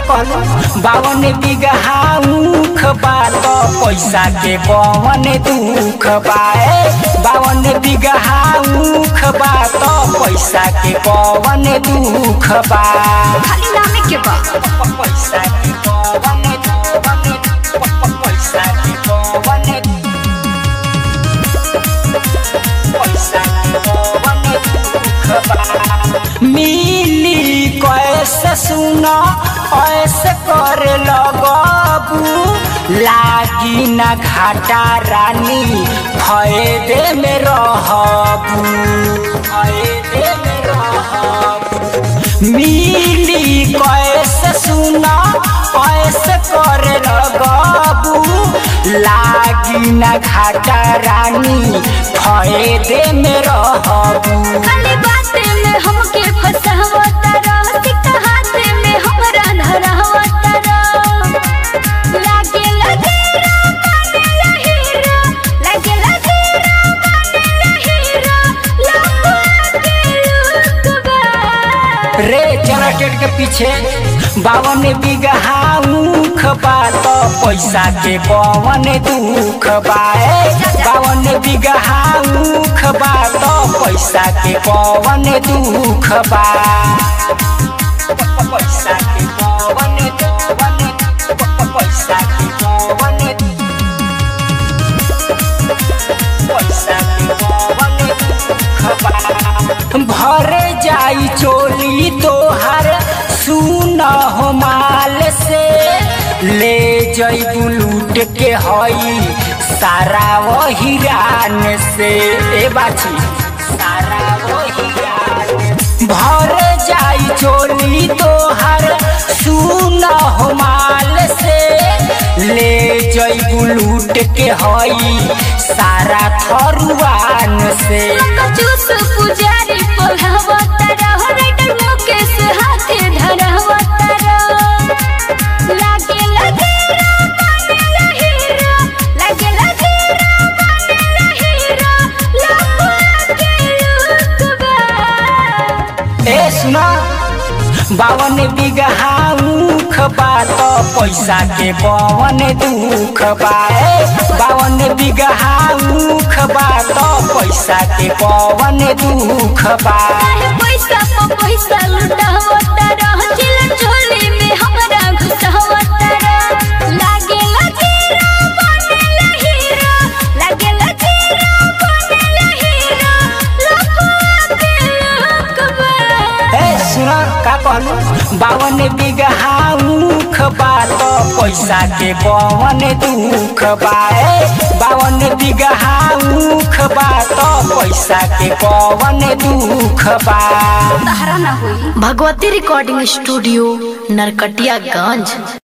कहलू बावन बीघा ऊख बा तो पैसा के कौन दुख बाए बावन बीघा ऊख बा तो पैसा के कौन दुख बा खाली नामे के बा पैसा के कौन पैसा के कौन पैसा के कौन दुख बा मिली कैसे सुना ऐसे कर लगबू लागी न घाटा रानी फायदे में रहबू फायदे में रहबू मिली कैसे सुना कैसे कर लगबू लागी न घाटा रानी फायदे में रहबू खाली बाते में हमके फसावता रह सिक्का हाथे में हमरा धरावता रह लागे लगे बनेला हीरो लागे लगे बनेला हीरो लंबा के रुतबा रे जनरेटर के पीछे बावन बीघा ऊख बा तो पैसा के कौन दुख बाए बावन बीघा ऊख बा तो पैसा के कौन दुख बा पैसा के कौन कौन पैसा के कौन पैसा के कौन दुख बा भर जाई चोली तोहर सुन हो माल से ले जईबू लूट के हई सारा वही रान से ए बाची सारा वही रान भर जाई चोली तोहर सुन हो माल से ले जईबू लूट के हई सारा थरुआन से जूस पुजारी पढ़ावता रह राइटर मुकेश हाथे धरावता रह लागे लगे बनेला हीरो लागे लगे बनेला हीरो लंबा के रुतबा ए सुना बावन बीघा ऊख बा तो पैसा के कौन दुख बाए बावन बीघा ऊख बा तो पैसा के कौन दुख बा काहे पैसा पर पैसा लुटावता रह चिलन झोली में हमरा घुसावता रह लागे लगे बनेला हीरो लागे लगे बनेला हीरो लफुआ के लुकबा ए सुना का कहलू बावन बीघा ऊख बा तो पैसा के कौन दुख बाए बावन बीघा ऊख बा तो पैसा के कौन दुख बा सहारा ना हुई भगवती रिकॉर्डिंग स्टूडियो नरकटियागंज